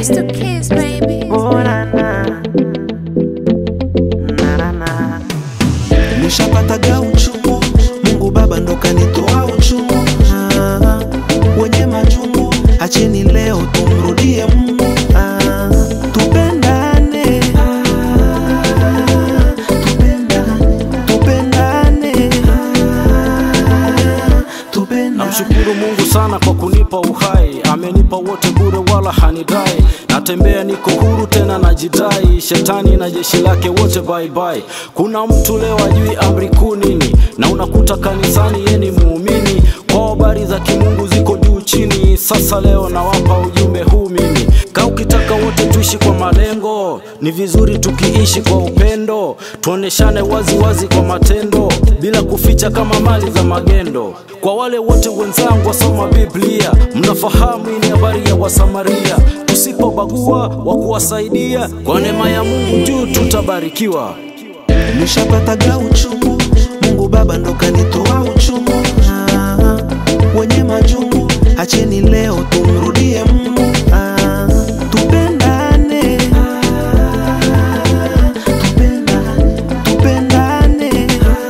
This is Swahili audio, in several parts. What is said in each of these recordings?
It's the kids, baby. Oh, na, na. Na, na, na. Nishapataga uchungu, Mungu Baba ndo kanitoa uchungu. Ah, wenye majungu, acheni leo tumrudie Mungu. Ah, tupendane, Ah, tupendane, tupendane, Ah, tupendane. Namshukuru Mungu sana kwa kunipa uhai, amenipa wote bure wala hanidai. Natembea niko huru tena najidai, shetani na jeshi lake wote bye bye. Kuna mtu leo ajui amri kuu nini, na unakuta kanisani ye ni muumini, kwa habari za kimungu ziko juu chini. Sasa leo nawapa ujumbe huu mimi, ka ukitaka wote tuishi kwa malengo, ni vizuri tukiishi kwa upendo, tuoneshane wazi wazi kwa matendo, bila kuficha kama mali za magendo. Kwa wale wote wenzangu wasoma Biblia, mnafahamu hii ni habari ya Wasamaria. Tusipobagua wa kuwasaidia, kwa neema ya Mungu juu tutabarikiwa. nishapataga uchungu, Mungu Baba ndo kanitoa uchungu. Ah, wenye majungu, acheni leo tumrudie Mungu. Ah, tupendane, Ah, tupendane, tupendane,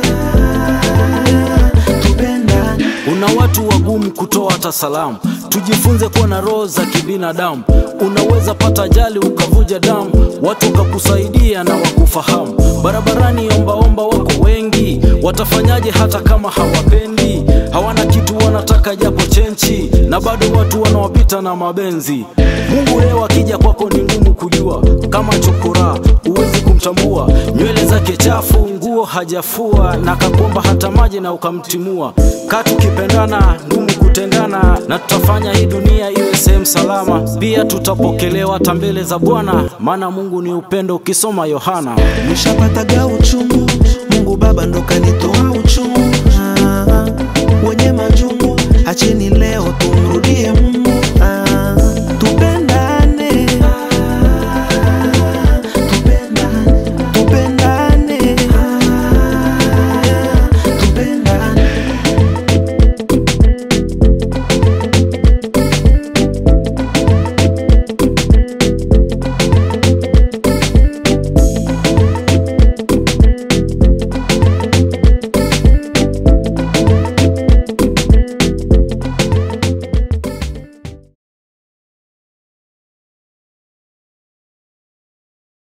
Ah, tupendane. Una watu wagumu kutoa hata salamu, tujifunze kuwa na roho za kibinadamu. Unaweza pata ajali ukavuja damu, watu wakakusaidia na wakufahamu. Barabarani ombaomba wako wengi, watafanyaje hata kama hawapendi? Hawana kitu wanataka japo chenchi, na bado watu wanawapita na mabenzi. Mungu leo akija kwako ni ngumu kujua, kama chokora huwezi kumtambua. Nywele zake chafu, nguo hajafua, na kakuomba hata maji na ukamtimua. Katu kipendana, ngumu kutengana, na tutafanya hii dunia iwe sehemu salama. Pia tutapokelewa hata mbele za Bwana, maana Mungu ni upendo, ukisoma Yohana. nishapataga uchungu, Mungu Baba ndo kanitoa uchungu. Ah, wenye majungu, acheni leo tumrudie Mungu.